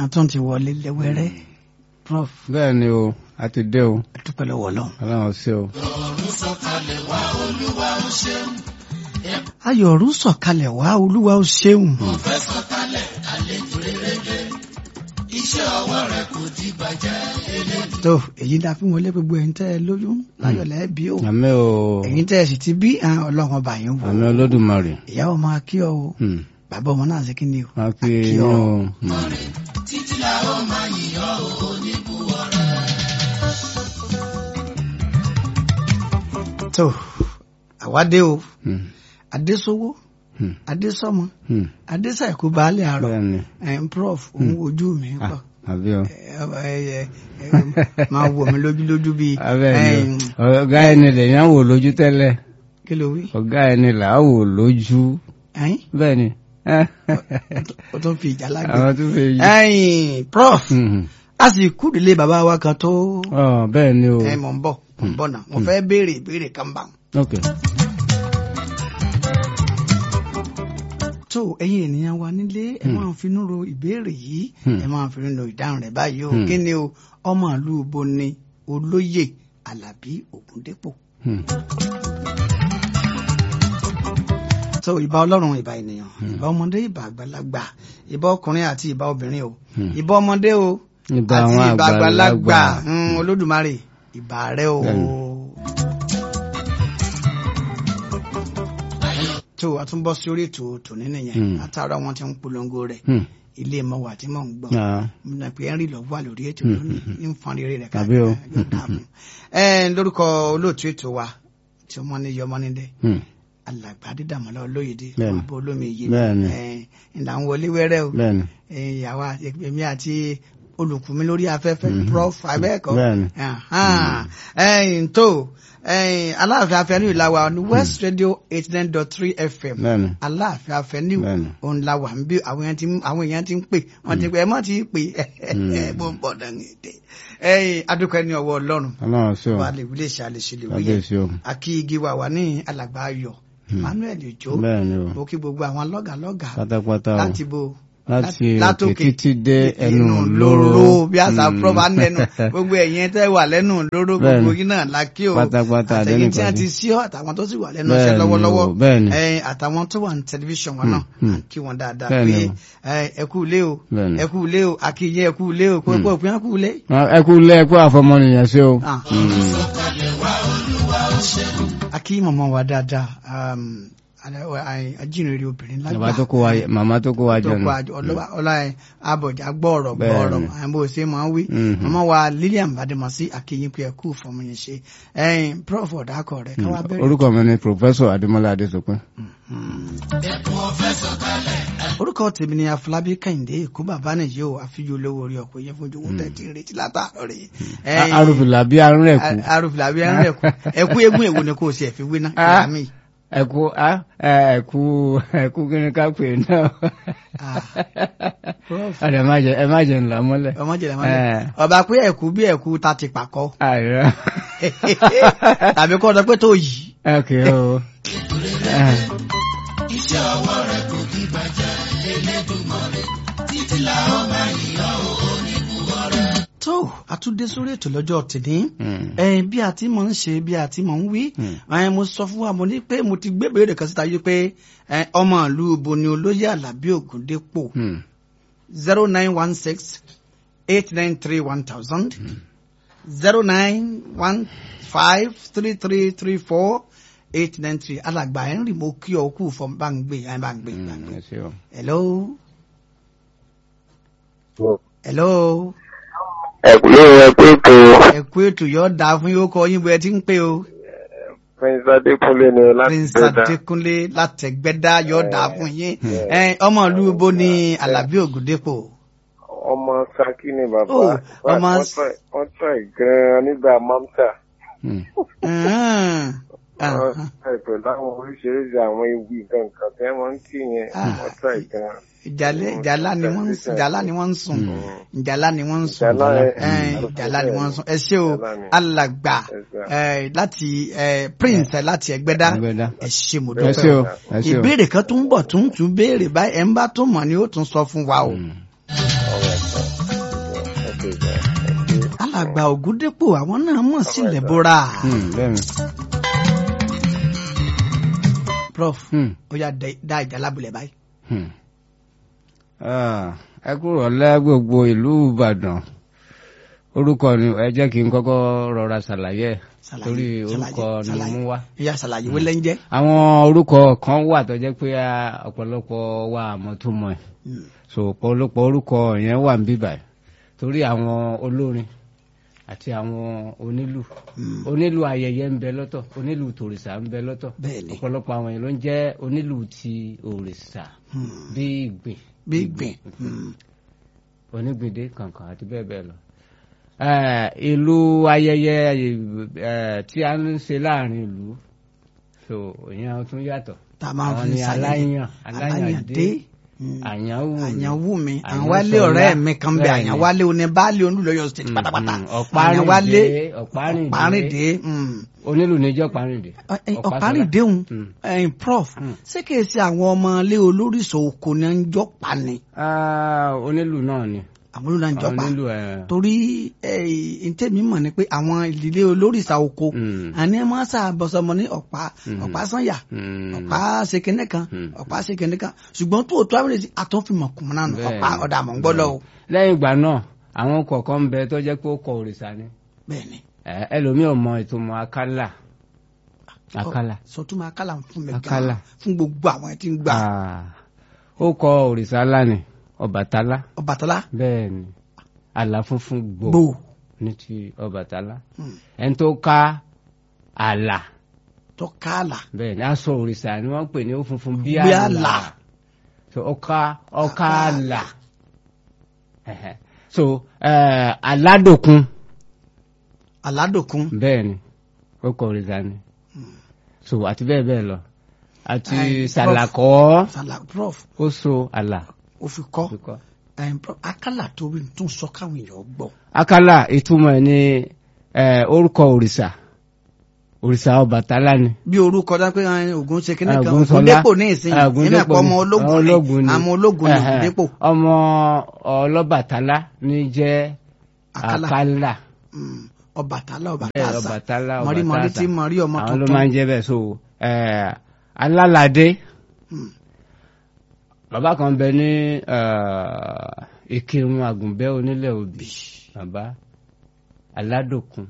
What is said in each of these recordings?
àtún ti wọlé lẹ́wẹ́rẹ́ prof bẹ́ẹ̀ ni o a ti dé o dúpẹ́ lọ́wọ́ ọlọ́run. ọlọ́run ṣe o. ayọ̀ ọ̀run sọ̀kalẹ̀ wá olúwa ó ṣeun. tó èyí dá fún wọlé gbogbo ẹ̀yin tẹ́ ẹ lóyún láyọ̀ lẹ́ẹ̀bí o àmì o ẹ̀yin tẹ́ ẹ sì ti bí ah, ọlọ́run ọba yín wò àmì olódùmarè. ìyàwó máa kí ọ o Hmm. bàbá ọmọ náà ṣe kí ni o a fi kí yín ọ. o. Hmm. tó àwádé o Hmm. adésówó Hmm. adésọmọ Hmm. adésàìkú baálé àrọ bẹ́ẹ̀ ni ẹn prof òun ojú mi Ah, pọ àbí o. máa wò mí lójú lójú bíi abẹ́ẹ̀ ẹn, ni o ọ̀gá ẹni lèyàn wò lójú tẹ́lẹ̀ kí ló wí ọ̀gá ẹni là á wò lójú ẹ̀yin bẹ́ẹ̀ ni. ó tún fi ìjà lágbè àwọn tó fẹ́ yí. ẹ̀yin prof Hmm. a sì kú délé bàbá wa kan tó Ọ, bẹ́ẹ̀ ni o. ẹ mọ̀ ń bọ̀ mọ̀ ń bọ̀ náà mo fẹ́ béèrè ìbéèrè kan bá wọn. ok tó ẹ̀yin ènìyàn wa nílé ẹ máa fi inú ro ìbéèrè yìí Hmm. ẹ máa fi inú ro ìdáhùn rẹ̀ báyìí o Hmm. kí ni o ọmọ ìlú bo ni olóyè alábí ògúndépò. Hmm. tó ìbà ọlọ́run ìbà ènìyàn ìbà ọmọdé ìbà àgbàlagbà ìbà ọkùnrin àti ìbà obìnrin o Hmm. ìbà ọmọdé o Ìbà àti àwọn ìbà àgbàlagbà àgbàlagbà. Hmm, olódùmarè ìbà rẹ o. Bẹ́ẹ̀ni. tó a tún bọ́ sí orí ètò tòní nìyẹn Hmm. látara wọn ti ń polongo rẹ̀ Hmm. ilé mọ́wà tí mò ń gbọ́ Ah. mo pé henry lọ wà lórí ètò Hmm, lónìí ní nǹkan rere rẹ̀ Tàbí o. yóò dáa fún. ẹ lórúkọ olóòtú ètò wa tí ọmọ ní yọmọ nílẹ̀ Hmm. alàgbà dídàmọ́lá olóyèdè Bẹ́ẹ̀ni. ọmọ olómi iye Bẹ́ẹ̀ni. ìlà ń wọlé wẹ́rẹ́ o bẹ́ẹ̀ ni. Eh, ìyàwó èmi àti olùkùnmi lórí afẹ́fẹ́ Mhm. prof abẹ́ẹ̀kọ́ Bẹ́ẹ̀ni. ẹ̀yìn tó ẹ̀yìn aláàfin afẹ́ni ìlàwà ní west radio eighty nine dot three fm bẹ́ẹ̀ ni. aláàfin afẹ́ni Bẹ́ẹ̀ni. òun la wà ń bí àwọn èèyàn ti ń àwọn èèyàn ti ń pè wọ́n ti pè ẹ má ti pè ẹ bó ń bọ̀ dání dé ẹ̀yìn adúpẹ́ ní ọwọ́ ọlọ́run ọlọ́run ṣe o. wà lè wílé ṣe àlèṣe lè wíyẹ kábíyèsí o. àkí igi wà wà ní alàgbà ayọ̀ emmanuel ojo bẹ́ẹ̀ ni o. mo kí gbogbo àwọn lọ́gàlọ́gà pátápátá o. láti bo láti látòkè òkè títí dé ẹnu lóró lóró. bí àṣà prọba nẹnu gbogbo ẹ̀yin tẹ́ wà lẹ́nu lóró gbogbo Bẹ́ẹ̀ni. yín náà la kí o Pátápátá, àtẹ̀yìn tí wọ́n àdénìkàdé. ti sí ọ àtàwọn tó sì wà lẹ́nu Bẹ́ẹ̀ni iṣẹ́ lọ́wọ́lọ́wọ́ o, bẹ́ẹ̀ni. ẹ̀yin àtàwọn tó wà ní tẹlifíṣàn wọn náà Hmm, à ń kí wọn dáadáa Bẹ́ẹ̀ni pé o. ẹ, ẹ kú ilé o Bẹ́ẹ̀ni. ẹ kú ilé o akíyẹ ẹ kú ilé o kó kó òpin ẹ kú ilé. ẹ kú lé ẹ kú àfọmọnìyàn ṣe o. Ah. Hmm. akí mọ̀mọ́ wa dáadáa um, alẹ́- ẹ, ajínrere obìnrin lágbà bàbá tó kó wa màmá tó kó wa tó jọ kọ nù. àjọ ọlọ́wà ọlá ẹ abọ̀jà gbọ́ọ̀rọ̀ Bẹ́ẹ̀ni. gbọ́ọ̀rọ̀ àwọn bó ṣe máa ń wí Mhm. màmá wa Lilian Bademasi akínyìn pé ẹ kú fọmọ yẹn ṣe ẹyin prof ọ̀dàkọ̀ rẹ̀ káwá bẹ̀rẹ̀. orúkọ mi ni professor adémọlá adésopin. orúkọ tèmi ni Afọlábí Kẹ́hìndé èkó bàbá nìyí o àfijọ́ olówó orí ọkọ̀ yẹn fojú owó tẹ̀tí retí látàárọ̀ rẹ̀. arúfìlà bí arún rẹ̀ kú. arúfìlà bí arún rẹ̀ kú ẹkú eégún èwo ni kò sí ẹ̀fí wí náà Ah. ìyá mi. ẹkú ẹkú ẹkú kí ni ká pè náà. Ah. Prof. ọ̀dà ẹ má jẹ ẹ má jẹ ńlá mọ́lẹ̀. ọmọ jẹ̀lẹ̀ mọ́ Eh. ọba pé ẹ̀kú bí ẹ̀kú ta ti pàkọ́ àìrọ. tàbí kọ́ ọ pé tó yìí. ok o. Eh, tó àtúndé sórí ètò lọ́jọ́ tìní hmm. ẹ bí a ti mọ̀ ń ṣe bí a ti mọ̀ ń wí Hmm. ẹ mo sọ fún wa mo ní pé mo ti gbé béèrè kan síta yìí pé ẹ ọmọ ìlú ibo ni olóyè Àlàbí Ògúndépò Hmm. zero nine one six eight nine three one thousand zero nine one five three three three four eight nine three alàgbà ẹ̀ ń rì mo kí ọ kú fún bá ń gbé ẹ bá ń gbé bá ń Hmm, gbé. ẹ ṣé o. hello hello ẹ̀kúlé rẹ̀ pé kò ẹ kú ètò yóò dáa fún yóò kọ yín bó ẹ ti ń pè o. prince adékúnlé ni láti prince gbẹ́dá adékúnlé látẹgbẹdá yóò dáa fún yín ẹ ọmọ ìlú ibo ni alábí ògùndépò ọmọ saki ni bàbá Oh, ọmọ wọ́n try- wọ́n try gan-an nígbà mamsa Hmm. Ẹ̀hẹ́n. wọ́n Ẹ̀hẹ́n. try pẹ̀lú àwọn oríṣiríṣi àwọn ewì nǹkan tí wọ́n ń kí yẹn Ah. wọ́n try gan-an. ìjàlẹ ìjàlá ni wọ́n ń sùn ìjàlá ni wọ́n ń sùn ìjàlá ni wọ́n ń sùn Ìjálá, ẹ- Ẹ̀hẹ́n, mm. ìjàlá ni wọ́n ń sùn ẹ ṣé o Ìjálá ni. alàgbà Yes, sir. ẹ, láti ẹ, prince ẹ, láti ẹgbẹdá Ẹgbẹ́dá. ẹ ṣé mo ẹ dúpẹ́ ṣé o ẹ ṣé o. ìbéèrè kan tó ń bọ̀ tó ń tún béèrè báyìí ẹ ń bá tó mọ̀ ni ó tún sọ fún wa o. Hmm. All right, sir. ṣe sà ẹ ṣe. alàgbà ògúndépò àwọn náà mọ̀ sílẹ̀ bóra Hmm, bẹ́ẹ̀ ni. prof Hmm. ó yà dẹ- dá ìjà lábùlẹ̀ báyìí. Hmm. Ah, ẹ kúrò lẹ́ gbogbo ìlú Ìbàdàn orúkọ ni ẹ jẹ́ kí n kọ́kọ́ rọra ṣàlàyé ẹ̀ Ṣàlàyé, torí ṣàlàyé, orúkọ ni mo ṣàlàyé. mú wá. ìyá ṣàlàyé wọlé ń jẹ́. àwọn orúkọ kan wà tó jẹ́ pé a- ọ̀pọ̀lọpọ̀ wa àmọ́ tó mọ̀ ẹ̀ Hmm. so ọ̀pọ̀lọpọ̀ orúkọ yẹn wà ń bíbà ẹ̀ torí àwọn olórin àti àwọn onílù Hmm. onílù ayẹyẹ ń bẹ lọ́tọ̀ onílù tòrìṣà ń bẹ lọ́tọ̀ Bẹ́ẹ̀ni. ọ̀pọ̀lọpọ̀ àwọn èèyàn ló ń jẹ́ onílù ti òrìṣà Hmm. bí ìgbìn bí gbìn. Hmm. onígbìndé kankan àti bẹ́ẹ̀ bẹ́ẹ̀ lọ. Eh, ìlú ayẹyẹ eh, tí a ń ṣe láàrin ìlú so ìyẹn tún yàtọ̀ tá a máa àwọn fi ni ṣàyẹ̀yẹ̀. aláyàn aláyàn dé Hmm. àyànwó àyànwó mi Àyàn àwálé Ṣọlá. ọ̀rẹ́ mi kan bẹ Bẹ́ẹ̀ni. àyànwálé oníbàálé olúlọ́yọ̀ state Mm, pátápátá mm, Ọ̀párìndé, Ọ̀párìndé. ọ̀párìndé mm. onílù níjọ́ parìndé. Ẹ- ẹ, ọ̀párìndé òun Mm. ẹ̀yin prof Mm. ṣé kìí ṣe àwọn ọmọ ilé olóríṣọ oko ní ń jọ pa ni Ah, onílù náà ni àwọn olóríṣọ ń jọ pa onílù ẹ̀ torí ntẹ́mi mọ̀ ni pé àwọn ìdílé olóríṣà oko Mm. àní ẹ máa ṣàbọ̀sọmọ ní ọ̀pá Mm. ọ̀pá sànyà Mm. ọ̀pá ṣèkínní kan Mm. ọ̀pá ṣèkínní kan ṣùgbọ́n tó o tó àwìrẹ́ sí àtúnfìmọ̀ kùmọ̀ náà nù, Bẹ́ẹ̀ni. ọ̀pá ọ̀dà àmọ̀ ń gbọ́dọ̀ o lẹ́yìn ìgbà náà àwọn kọ̀ọ̀kan ń bẹ tó jẹ́ pé ó kọ òrìṣà ni bẹ́ẹ̀ ni Eh, ẹlòmíì ò mọ ìtumọ̀ akálà akálà. sọtúmọ̀ akálà ń fún mi Akálà. gan fún gbogbo àwọn ẹ̀ tí ń gbà Ah, ó kọ òrìṣà ńlá ni ọbàtálá Ọbàtálá bẹ́ẹ̀ ni àlà funfun gbò gbò ní ti ọbàtálá Mm. ẹni tó ká àlà tó kálà bẹ́ẹ̀ ni aṣọ òrìṣà ni wọ́n pè ní ó funfun bí Bí àlà àlà. so ọká ọká àlà Ẹhẹ́. so eh, aládòkun aládòkun bẹ́ẹ̀ ni ó kọ òrìṣà ni so àti bẹ́ẹ̀ bẹ́ẹ̀ lọ àti Ai, prof. sàlàkọ́ sàlà prof ó so àlà ó fi kọ́ fi kọ́. ẹ̀yin prof akálà tó rí tún sọ káwọn èèyàn gbọ́ akálà ìtumọ̀ ẹ̀ ní eh, orúkọ òrìṣà òrìṣà ọbàtálá ni. bí orúkọ dá pé ẹ̀yin Ògún ṣe kíní kan Ògúnṣọlá. Ògúndépò ní ìsìn Ah, nínú ẹ̀pọ̀ ọmọ ni. ológun Àwọn ni ológun ni. àmọ́ ológun ni Ẹhẹ́. Ògúndépò ọmọ ọlọ́bàtálá ní jẹ́ Akálà. akálà Mm, Ọbàtálá bẹ́ẹ̀ Ọbàtásà ọbàtálá mọ̀rímọ̀rí ọbàtásà tí mọ̀rí ọmọ àwọn ló tuntun máa ń jẹ́ bẹ́ẹ̀ so eh, alálàdé Mm. bàbá kan bẹ ní eh, ìkírun àgùnbẹ́ onílẹ̀ òbí bàbá aládòkun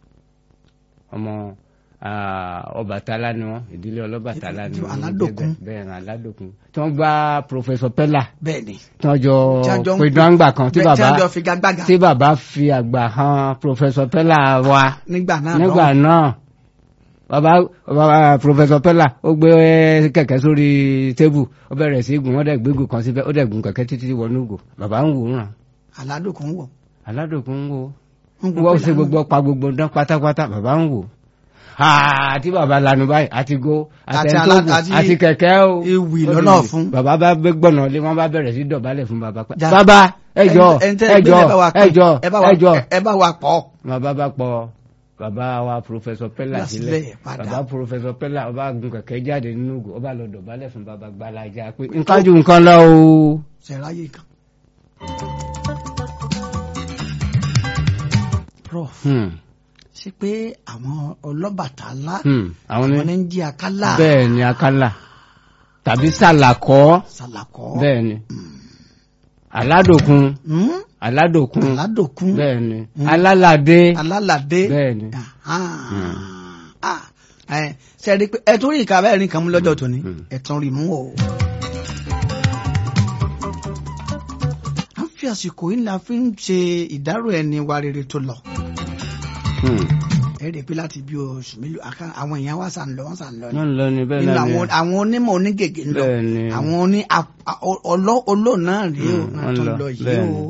ọmọ ah, ọbàtálá ni wọn ìdílé ọlọ́bàtálá ni wọn Aládòkun. bẹ́ẹ̀ ni aládòkun tí wọ́n gbá pòfẹ́sọ̀ pẹ́là bẹ́ẹ̀ ni tí wọ́n jọ Tí wọ́n jọ ń pé pè- dọ́ngbà kan tí bẹ́ẹ̀ tí bàbá wọ́n jọ figagbága tí bàbá fi àgbà hàn pòfẹ́sọ̀ pẹ́là wa nígbà náà nígbà lọ́wọ́. náà bàbá bàbá pòfẹ́sọ̀ pẹ́là ó gbé kẹ̀kẹ́ sórí tébù ó bẹ̀rẹ̀ sí gùn wọ́n dẹ̀ gbégùn kan síbẹ̀ ó dẹ̀ gùn kẹ̀kẹ́ títí wọnú gò bàbá ń wò ó ràn aládòkun wọ̀ aládùnkún ń wò ń ó wọ́n ṣe gbogbo pa gbogbo dán pátápátá bàbá ń wò àti bàbá lanu báyìí àti go Àti àtẹntógùn alá- àti àti kẹ̀kẹ́ o ewì Ó lọ́nà di- fún. bàbá bá gbé gbọ̀nà lé wọ́n bá bẹ̀rẹ̀ sí dọ̀bálẹ̀ fún bàbá pé Já- bàbá ẹjọ́ Ẹni- ẹni tẹ́ ẹ gbé ẹjọ́ ẹ bá wa pè, ẹjọ́ ẹ bá wa- ẹjọ́ ẹ bá wa pọ̀ bàbá bá pọ̀ bàbá wa pòfẹ́sọ̀ pẹ́là Gbà sílẹ̀ sílẹ̀ padà. bàbá pòfẹ́sọ̀ pẹ́là ọba gun kẹ̀kẹ́ jáde nínú ògùn ọba lọ dọ̀bálẹ̀ fún bàbá gbalaja pé nǹkan ju nǹkan lọ o. ṣẹ̀ráyè kan. prof Hmm, ṣe pé àwọn ọlọ́bàtálá hmm, àwọn àwọn ní ní ń jí akálà bẹ́ẹ̀ ni akálà tàbí sàlàkọ́ sàlàkọ́ bẹ́ẹ̀ ni aládòkun Hmm? aládòkun aládòkun bẹ́ẹ̀ ni alálàdé alálàdé bẹ́ẹ̀ ni Ah. Ah. ẹ ṣe rí i pé ẹ tún rí ìka bẹ́ẹ̀ rí nǹkan mú lọ́jọ́ tòní Hmm. ẹ tún rí mú o. a ń fi àsìkò yìí la fi ń ṣe ìdárò ẹni wa rere tó lọ. Hmm, ẹ rí i pé láti bí oṣù mélòó àká- àwọn èèyàn wa sàn lọ wọn sàn lọ ni. wọ́n ń lọ ní bẹ́ẹ̀ nínú náà ni àwọn àwọn onímọ̀ onígègé ń lọ bẹ́ẹ̀ ni àwọn oní a- a- ọlọ́ olóò náà rèé o Hmm, náà wọ́n tó ń lọ, lọ yìí bẹ́ẹ̀ o.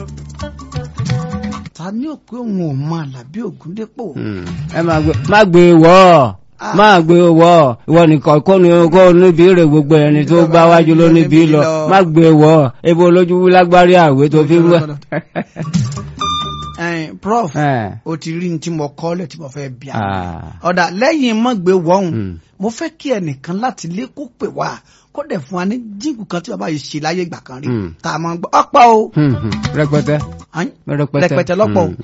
ta ni ò pé òun ò mọ Àlàbí Ògúndépò. Hmm, ẹ máa gbé má gbé wọ́ ọ Ah. máa gbé wọ́ ọ ìwọ nìkan kó ni kó níbi rè gbogbo ẹni tó gbá wájú ló níbi lọ má gbé wọ́ ọ ebo olójú wí lágbárí àwé tó fi ń wẹ̀. Ẹn, prof Eh, o ti rí ní tí mo kọ́ lẹ̀ tí mo fẹ́ bí a. ah, ọ̀dà lẹ́yìn mọ́gbé wọ́hùn hmm. mo fẹ́ kí ẹnìkan láti ilé kó pè wá kó kó dẹ̀ fún wa ní jíǹkù kan tí bàbá yìí ṣe láyé ìgbà kan rí Hmm. tá a máa ń gbọ́ ọ̀pọ̀ o Hmm, hmm. rẹpẹtẹ Àyìn? rẹpẹtẹ rẹpẹtẹ lọ́pọ̀ o. Hmm.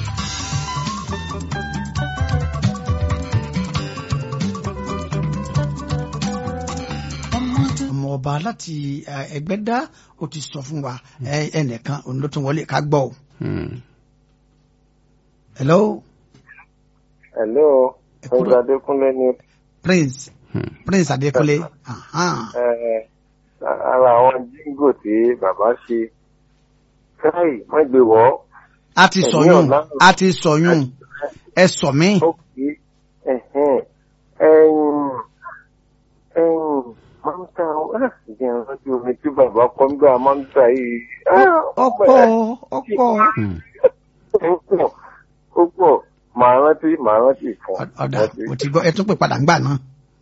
ọmọ ọba láti eh, Ẹgbẹ́dá ó ti sọ fún wa eh, ẹnìkan òun ló tún wọlé ká gbọ́ o. Hmm. hello hello Ẹ kúrò. ọgbà adékúnlé ni prince Hmm. prince Adékúnlé ahan. eh, ara àwọn jíngò tí bàbá ṣe káì má gbé wọ́ a ti Ẹ̀mí sọyún ọ̀la. a ti sọyún ẹ sọ mí ó kì í ẹ̀hẹ́n ẹ̀yìn ẹ̀yìn máa ń ta ìdí ẹran tí omi tí bàbá kọ́ nígbà máa ń ta yìí ah, ọ̀pọ̀ ọ̀pọ̀ Hmm. ó pọ̀ ó pọ̀ màá rántí màá rántí fún ọ. ọ̀dà mo ti gbọ́ ẹ tún pè padà ńgbà náà.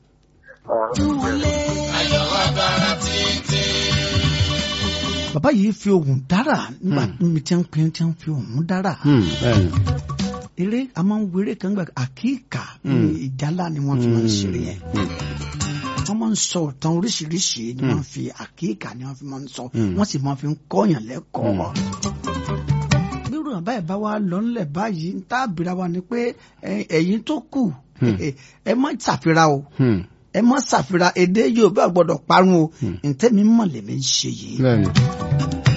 bàbá yìí fi ohùn dára nígbà mi tí ń pin tí ń fi ohùn dára Hmm. bẹ́ẹ̀ni. eré a máa ń wéré kan gbà àkíkà Hmm. ìjálá ni wọ́n fi máa ń ṣeré yẹn Hmm. wọ́n máa ń sọ ọ̀tàn oríṣiríṣi ni wọ́n fi àkíkà ni wọ́n fi máa ń sọ Hmm. wọ́n sì máa fi ń kọ́yàn lẹ́kọ̀ọ́. bírò àbá ẹ̀ bá wa lọ ńlẹ̀ báyìí ń tá àbíra wa ni pé ẹ- ẹ̀yin tó kù Hmm. ẹ- ẹ má ṣàfihàn o Hmm. ẹ má ṣàfihàn èdè Yorùbá gbọ́dọ̀ parun o Hmm. ntẹ́mi mọ̀ lèmi ń ṣe yìí. bẹ́ẹ̀ni.